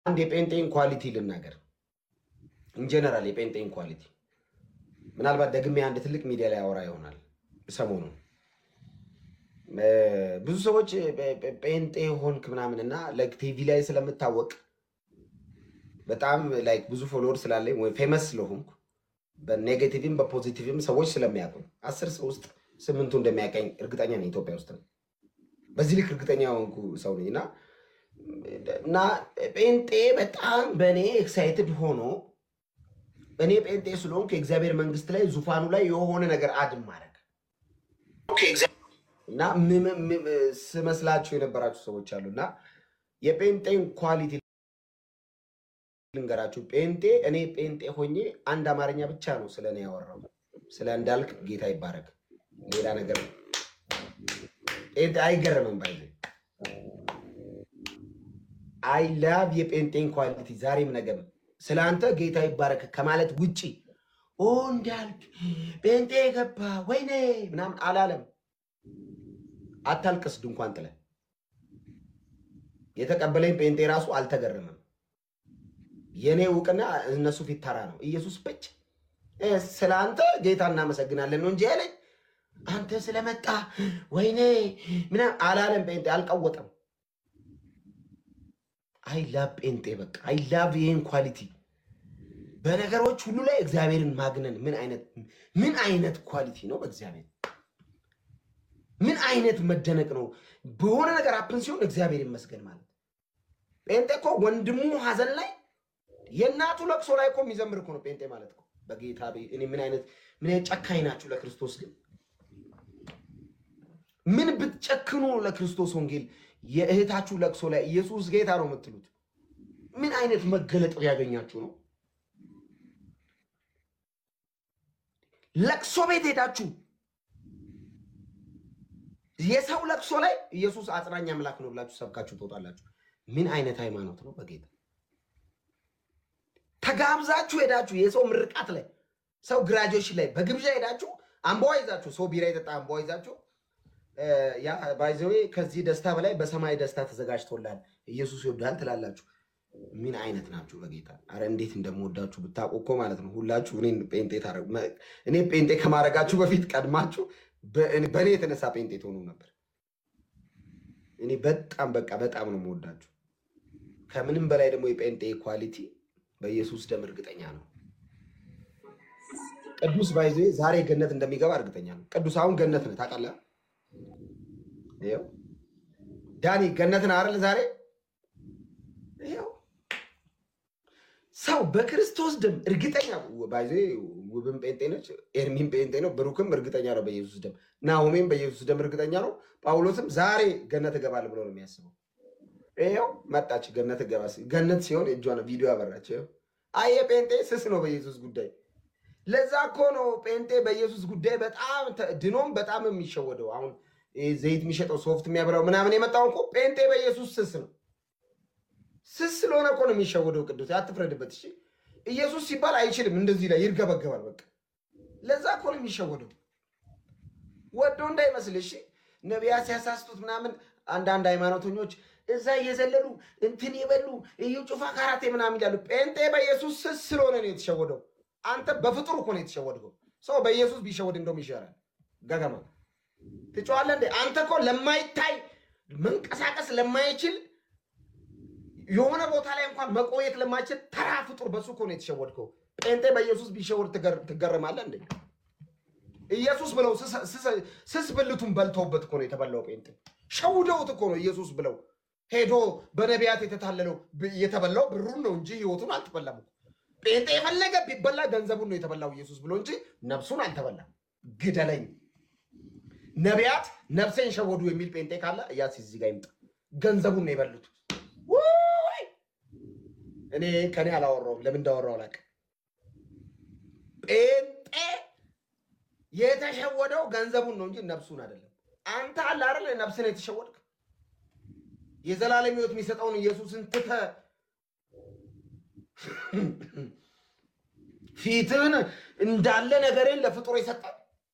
አንድ የጴንጤን ኳሊቲ ልናገር። ኢንጀነራል የጴንጤን ኳሊቲ ምናልባት ደግሜ አንድ ትልቅ ሚዲያ ላይ አወራ ይሆናል ሰሞኑን ብዙ ሰዎች ጴንጤ ሆንክ ምናምን እና ቲቪ ላይ ስለምታወቅ በጣም ላይክ ብዙ ፎሎወር ስላለኝ ወይ ፌመስ ስለሆንኩ በኔጌቲቭም በፖዚቲቭም ሰዎች ስለሚያውቁ አስር ሰው ውስጥ ስምንቱ እንደሚያቀኝ እርግጠኛ ነኝ። ኢትዮጵያ ውስጥ ነው። በዚህ ልክ እርግጠኛ የሆንኩ ሰው ነኝ እና እና ጴንጤ በጣም በእኔ ኤክሳይትድ ሆኖ እኔ ጴንጤ ስለሆንኩ የእግዚአብሔር መንግስት ላይ ዙፋኑ ላይ የሆነ ነገር አድም ማድረግ እና ስመስላችሁ የነበራችሁ ሰዎች አሉ እና የጴንጤን ኳሊቲ ልንገራችሁ። ጴንጤ እኔ ጴንጤ ሆኜ አንድ አማርኛ ብቻ ነው ስለ እኔ ያወራው፣ ስለ እንዳልክ ጌታ ይባረክ። ሌላ ነገር ጴንጤ አይገርምም። ባይ አይ ላቭ የጴንጤን ኳሊቲ ዛሬም ነገም ስለ አንተ ጌታ ይባረክ ከማለት ውጪ ኦ እንዳልክ ጴንጤ ገባ ወይኔ ምናምን አላለም። አታልቅስ ድንኳን ጥለ የተቀበለኝ ጴንጤ ራሱ አልተገረመም። የእኔ እውቅና እነሱ ፊት ተራ ነው። ኢየሱስ ብቻ ስለ አንተ ጌታ እናመሰግናለን ነው እንጂ ያለኝ አንተ ስለመጣ ወይኔ ምናምን አላለም። ጴንጤ አልቀወጠም። አይ ላቭ ጴንጤ በቃ አይ ላቭ ይህን ኳሊቲ በነገሮች ሁሉ ላይ እግዚአብሔርን ማግነን ምን አይነት ምን አይነት ኳሊቲ ነው በእግዚአብሔር ምን አይነት መደነቅ ነው! በሆነ ነገር አፕን ሲሆን እግዚአብሔር ይመስገን ማለት ጴንጤ እኮ ወንድሙ ሀዘን ላይ የእናቱ ለቅሶ ላይ እኮ የሚዘምር እኮ ነው ጴንጤ ማለት እኮ። በጌታ እኔ ምን አይነት ምን አይነት ጨካኝ ናችሁ ለክርስቶስ ግን ምን ብትጨክኑ ለክርስቶስ ወንጌል የእህታችሁ ለቅሶ ላይ ኢየሱስ ጌታ ነው የምትሉት ምን አይነት መገለጥ ያገኛችሁ ነው? ለቅሶ ቤት ሄዳችሁ የሰው ለቅሶ ላይ ኢየሱስ አጽናኝ አምላክ ነው ብላችሁ ሰብካችሁ ትወጣላችሁ። ምን አይነት ሃይማኖት ነው? በጌታ ተጋብዛችሁ ሄዳችሁ የሰው ምርቃት ላይ ሰው ግራጁዌሽን ላይ በግብዣ ሄዳችሁ አምቧ ይዛችሁ ሰው ቢራ የጠጣ አምቧ ይዛችሁ ያ ባይዘዌ ከዚህ ደስታ በላይ በሰማይ ደስታ ተዘጋጅቶላል ኢየሱስ ይወዳል ትላላችሁ። ምን አይነት ናችሁ? በጌታ አረ እንዴት እንደምወዳችሁ ብታውቁ እኮ ማለት ነው። ሁላችሁ እኔ ጴንጤ እኔ ጴንጤ ከማድረጋችሁ በፊት ቀድማችሁ በእኔ የተነሳ ጴንጤ ትሆኑ ነበር። እኔ በጣም በቃ በጣም ነው የምወዳችሁ። ከምንም በላይ ደግሞ የጴንጤ ኳሊቲ በኢየሱስ ደም እርግጠኛ ነው። ቅዱስ ባይዜ ዛሬ ገነት እንደሚገባ እርግጠኛ ነው። ቅዱስ አሁን ገነት ነህ ታውቃለህ? ይኸው ዳኒ ገነት ነህ አይደል? ዛሬ ይኸው ሰው በክርስቶስ ደም እርግጠኛ ባይዜ ውብም ጴንጤ ነች፣ ኤርሚም ጴንጤ ነው፣ ብሩክም እርግጠኛ ነው በኢየሱስ ደም፣ ናሆሜም በኢየሱስ ደም እርግጠኛ ነው። ጳውሎስም ዛሬ ገነት እገባል ብሎ ነው የሚያስበው። ይኸው መጣች ገነት እገባ ገነት ሲሆን እጇ ነው ቪዲዮ ያበራች። አየ ጴንጤ ስስ ነው በኢየሱስ ጉዳይ። ለዛ እኮ ነው ጴንጤ በኢየሱስ ጉዳይ በጣም ድኖም በጣም የሚሸወደው። አሁን ዘይት የሚሸጠው ሶፍት የሚያበራው ምናምን የመጣው እኮ ጴንጤ በኢየሱስ ስስ ነው። ስስ ስለሆነ እኮ ነው የሚሸወደው። ቅዱስ አትፍረድበት እሺ። ኢየሱስ ሲባል አይችልም፣ እንደዚህ ላይ ይርገበገባል። በቃ ለዛ እኮ ነው የሚሸወደው። ወዶ እንዳይመስል እሺ። ነቢያት ሲያሳስቱት ምናምን አንዳንድ ሃይማኖተኞች እዛ እየዘለሉ እንትን የበሉ እዩ ጩፋ ካራቴ ምናምን ይላሉ። ጴንጤ በኢየሱስ ስስ ስለሆነ ነው የተሸወደው። አንተ በፍጡር እኮ ነው የተሸወድከው። ሰው በኢየሱስ ቢሸወድ እንደውም ይሻላል። ገገማ ትጨዋለህ እንዴ? አንተ እኮ ለማይታይ መንቀሳቀስ ለማይችል የሆነ ቦታ ላይ እንኳን መቆየት ለማይችል ተራ ፍጡር በሱ እኮ ነው የተሸወድከው። ጴንጤ በኢየሱስ ቢሸወድ ትገረማለህ እንዴ? ኢየሱስ ብለው ስስ ብልቱን በልተውበት እኮ ነው የተበላው። ጴንጤ ሸውደውት እኮ ነው ኢየሱስ ብለው ሄዶ በነቢያት የተታለለው የተበላው ብሩን ነው እንጂ ህይወቱን አልተበላም እኮ። ጴንጤ የፈለገ ቢበላ ገንዘቡን ነው የተበላው ኢየሱስ ብሎ እንጂ ነፍሱን አልተበላም። ግደለኝ ነቢያት ነፍሴን ሸወዱ የሚል ጴንጤ ካለ እያስ እዚህ ጋር ይምጣ። ገንዘቡን ነው የበሉት። እኔ ከኔ አላወራውም። ለምን እንዳወራው አላውቅም። ጴንጤ የተሸወደው ገንዘቡን ነው እንጂ ነፍሱን አይደለም። አንተ አለ አይደል ነፍስን የተሸወድክ የዘላለም ሕይወት የሚሰጠውን ኢየሱስን ትተህ ፊትህን እንዳለ ነገሬን ለፍጡር የሰጠ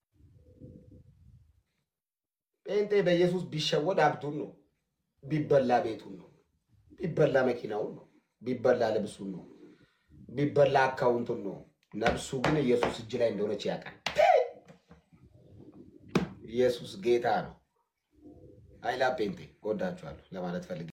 ጴንጤ በኢየሱስ ቢሸወድ ሀብቱን ነው፣ ቢበላ ቤቱን ነው፣ ቢበላ መኪናውን ነው። ቢበላ ልብሱን ነው፣ ቢበላ አካውንቱን ነው። ነፍሱ ግን ኢየሱስ እጅ ላይ እንደሆነች ያውቃል። ኢየሱስ ጌታ ነው። አይላ ጴንጤ ወዳችኋለሁ ለማለት ፈልጌ